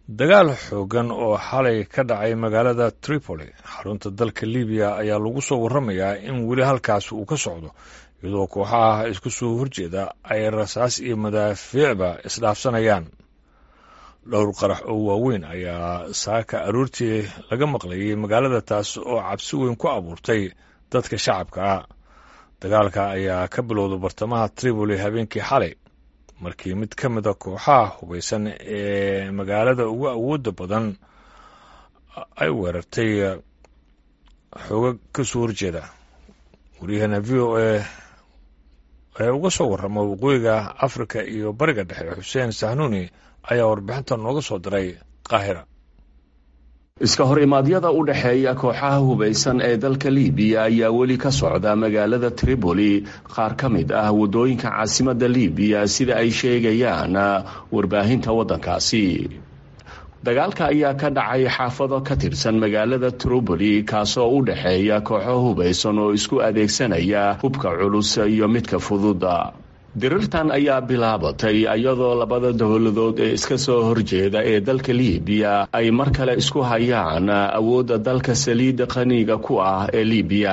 dagaal xoogan oo xalay ka dhacay magaalada tripoli xarunta dalka libiya ayaa lagu soo warramayaa in weli halkaas uu ka socdo iyadoo kooxaha isku soo horjeeda ay rasaas iyo madaafiicba isdhaafsanayaan dhowr qarax oo waaweyn ayaa saaka aroortii laga maqlayay magaalada taas oo cabsi weyn ku abuurtay dadka shacabka ah dagaalka ayaa ka bilowda bartamaha tripoli habeenkii xalay markii mid ka mida kooxaha hubaysan ee magaalada ugu awoodda badan ay weerartay xooga ka soo horjeeda waryaheena v o a ee uga soo warrama waqooyiga afrika iyo bariga dhexe xuseen sahnuuni ayaa warbixinta nooga soo diray qaahira iska hor imaadyada u dhexeeya kooxaha hubaysan ee dalka libiya ayaa weli ka socda magaalada tripoli qaar ka mid ah waddooyinka caasimadda libiya sida ay sheegayaan warbaahinta waddankaasi dagaalka ayaa ka dhacay xaafado ka tirsan magaalada tripoli kaasoo u dhexeeya kooxo hubaysan oo isku adeegsanaya hubka culus iyo midka fududa dirirtan ayaa bilaabatay iyadoo labada dowladood ee iska soo horjeeda ee dalka libiya ay mar kale isku hayaan awoodda dalka saliidda qaniga ku ah ee libiya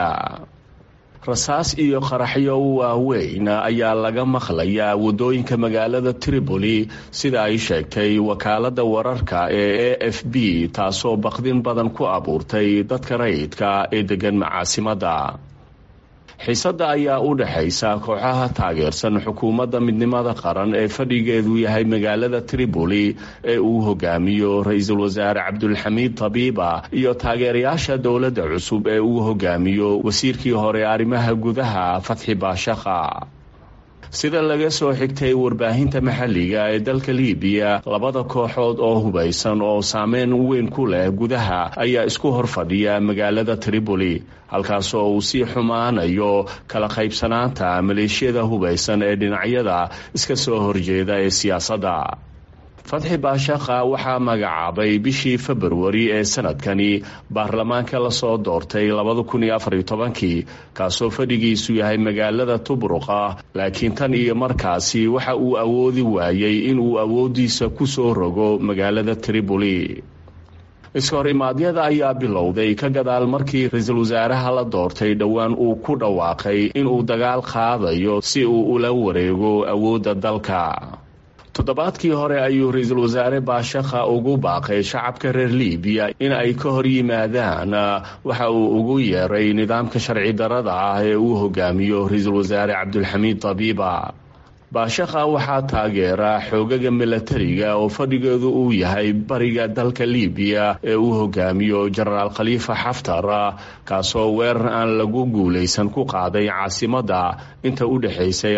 rasaas iyo qaraxyo waaweyn ayaa laga maqlayaa waddooyinka magaalada tripoli sida ay sheegtay wakaaladda wararka ee a f b taasoo baqdin badan ku abuurtay dadka rayidka ee degan macaasimadda xiisadda ayaa u dhexaysa kooxaha taageersan xukuumadda midnimada qaran ee fadhigeedu yahay magaalada tripoli ee uu hogaamiyo ra-iisul wasaare cabdulxamiid tabiiba iyo taageerayaasha dowladda cusub ee uu hogaamiyo wasiirkii hore arrimaha gudaha fatxi baashaqa sida laga soo xigtay warbaahinta maxalliga ee dalka libiya labada kooxood oo hubaysan oo saameyn weyn ku leh gudaha ayaa isku hor fadhiya magaalada tripoli halkaasoo uu sii xumaanayo kala qaybsanaanta maleeshiyada hubaysan ee dhinacyada iska soo horjeeda ee siyaasadda fatxi baashaqa waxaa magacaabay bishii februari ee sanadkani baarlamaanka lasoo doortay kii kaasoo fadhigiisu yahay magaalada tubruqa laakiin tan iyo markaasi waxa uu awoodi waayey inuu awooddiisa ku soo rogo magaalada tripoli iska hor imaadyada ayaa bilowday ka gadaal markii ra-iisul wasaaraha la doortay dhowaan uu ku dhawaaqay inuu dagaal qaadayo si uu ula wareego awoodda dalka toddobaadkii hore ayuu ra-iisul wasaare baashakha ugu baaqay shacabka reer libiya in ay ka hor yimaadaan waxa uu ugu yeeray nidaamka sharci darada ah ee uu hogaamiyo ra-iisul wasaare cabdulxamiid tabiiba baashakha waxaa taageera xoogaga milatariga oo fadhigeedu uu yahay bariga dalka libiya ee uu hogaamiyo jenaraal khaliifa xaftar kaasoo weerar aan lagu guulaysan ku qaaday caasimadda inta u dhexaysay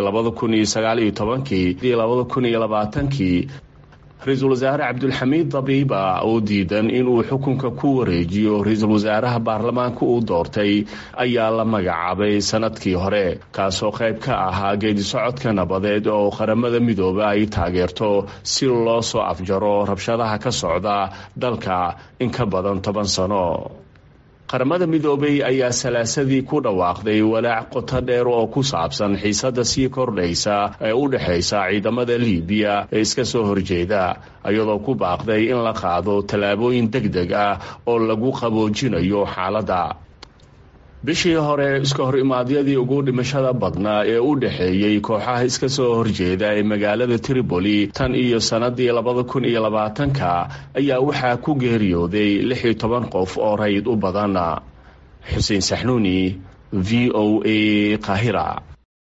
kii ra-iisul wasaare cabdulxamiid dabiiba oo diidan inuu xukunka ku wareejiyo ra-iisul wasaaraha baarlamaanka uu doortay ayaa la magacaabay sanadkii hore kaasoo qayb ka ahaa geedisocodka nabadeed oo qaramada midooba ay taageerto si loo soo afjaro rabshadaha ka socda dalka in ka badan toban sano qaramada midoobay ayaa salaasadii ku dhawaaqday walaac qoto dheer oo ku saabsan xiisadda sii kordhaysa ee u dhexaysa ciidamada libiya ee iska soo horjeeda iyadoo ku baaqday in la qaado tallaabooyin deg deg ah oo lagu qaboojinayo xaaladda bishii hore iska hor imaadyadii ugu dhimashada badnaa ee u dhexeeyey kooxaha iska soo horjeeda ee magaalada tripoli tan iyo sannadii ka ayaa waxaa ku geeriyooday qof oo rayid u badan xuseen saxnuuni v o a qaahira